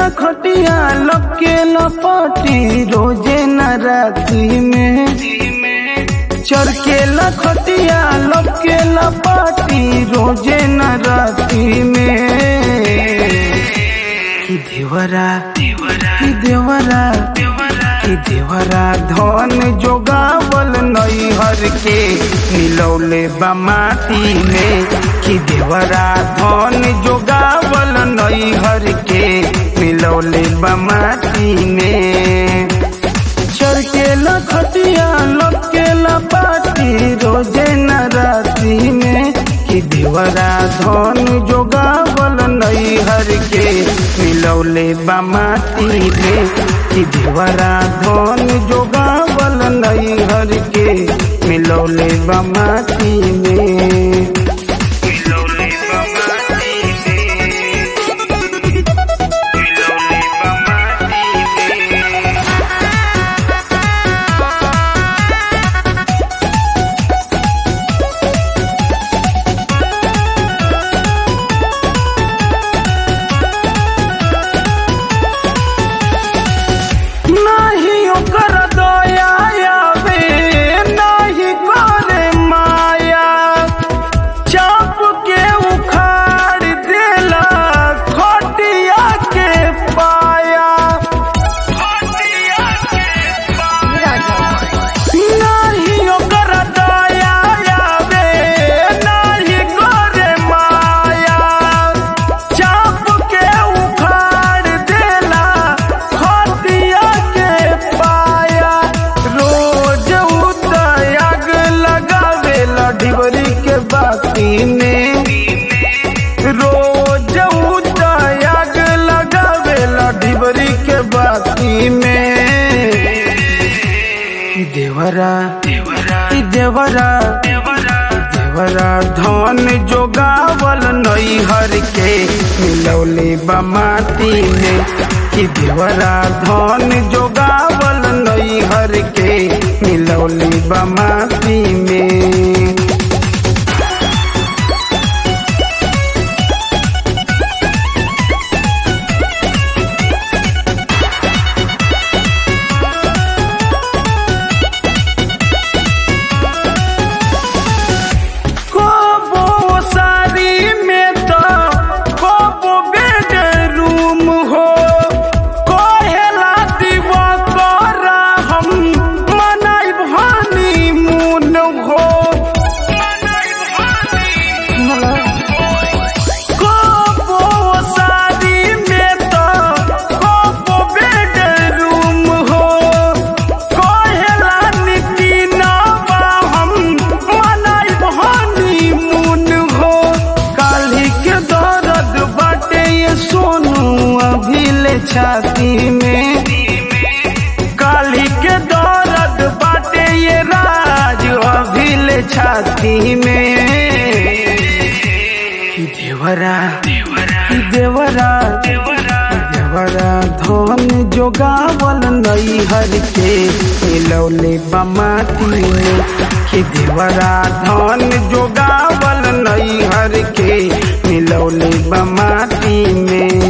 लखटिया लके लपटी रोजे न राती में चरके लखटिया लके लपटी रोजे न राती में कि देवरा कि देवरा कि देवरा धन जोगावल नैहर के मिलौले बा माटी में कि देवरा धन जोगावल नैहर के मिलौले बा माटी में चरके लखटिया लके लपाटी रोजे न राती में कि देवरा धन जोगावल नैहर के मिलौले बा माटी में कि देवरा धन जोगावल नैहर के मिलौले बा माटी में मिलौले बा माटी में मिलौले बा माटी में नाही ओकर दया आवे नाही करे माया चाप के उखाड़ देला खटिया के पाया खटिया के नाही ओकर दया आवे नाही करे माया चाप के उखाड़ देला खटिया के पाया रोज उतयाग लगावेला ढिबरी के बाती में रोज उतयाग लगावेला ढिबरी के बाती में कि देवरा कि देवरा देवरा धन जोगावल नैहर के मिलौले बा माटी में कि देवरा धन जोगावल नैहर के मिलौले बा माटी में कबो सारी में तो कबो बेडरूम हो कहेला दीवा करा हम मनाई भानी मुन हो कबो सारी में तो कबो बेडरूम हो कहेला नीति नवा हम मनाई भानी मुन हो काली के दर्द बाटे ये सोनू अभी ले छाती में काली के दर्द बाटे ये राज अभी ले छाती में कि देवरा कि देवरा कि देवरा धन जोगावल नैहर के मिलौले बमाती में कि देवरा धन जोगावल नैहर के मिलौले बमाती में